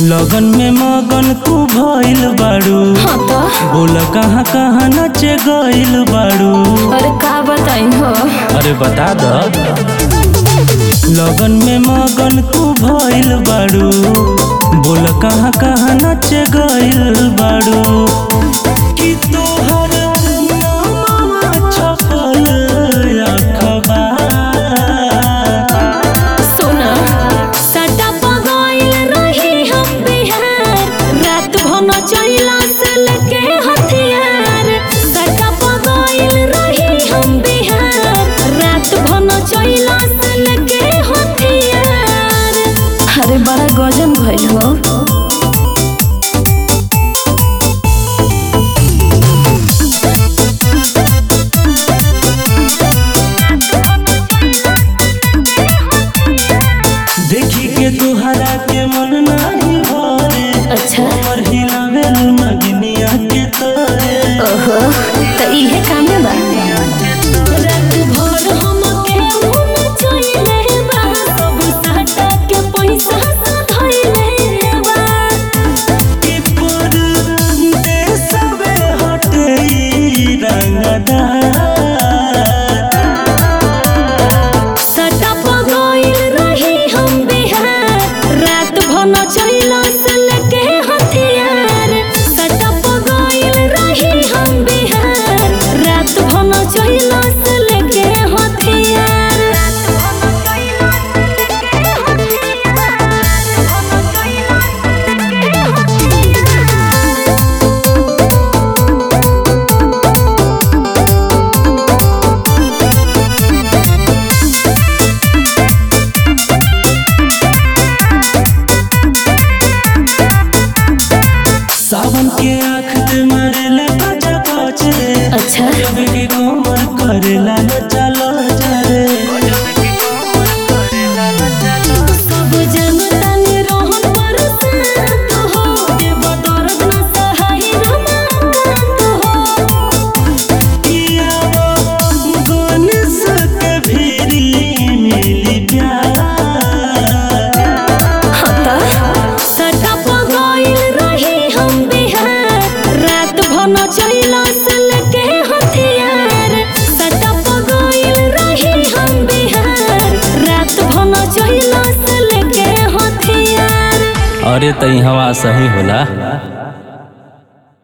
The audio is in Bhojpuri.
लगन में मगन तू भइल बाड़ू हाँ तो बोल कहाँ कहाँ नचे गइल बाड़ू अरे का बताई हो अरे बता द लगन में मगन तू भइल बाड़ू बोल कहाँ कहाँ नचे गइल बाड़ू कि तोहर नामवा छपल अखबार सुना सटा पगइल रही हम बिहार रात भन चैला से लेके हथियार सटा पगइल रही हम बिहार रात भन चैला से लेके हथियार अरे बड़ा गजन भइल हो देखी के तुहरा के मन नाही भरे अच्छा हमर हिलावेल नगनिया के तोरे ओहो त इहे कामे बा रात भर हमके उन चइले बा सब साटा के पैसा धइले बा कि पर देशवे हटे ई रंगदार सटा पगइल रही हम बिहार रात भन चइला से लेके हथियार सटा पगइल रही हम बिहार रात भन चइला से लेके हथियार रात भन चइला से लेके हथियार सावन के आँख दे मरेले बजा बज रे अच्छा जब के कोमर करेला न चलो जरे सब जनता ने रोहन बरसात हो देव दर्द न सहाय रमाकांत हो किया वो गणेश के भीरी मिली प्यार हता सटा पगइल रही हम बिहार रात भन चइला से लेके हथियार सटा पगइल रही हम बिहार रात भन चइला से लेके हथियार अरे तई हवा सही होला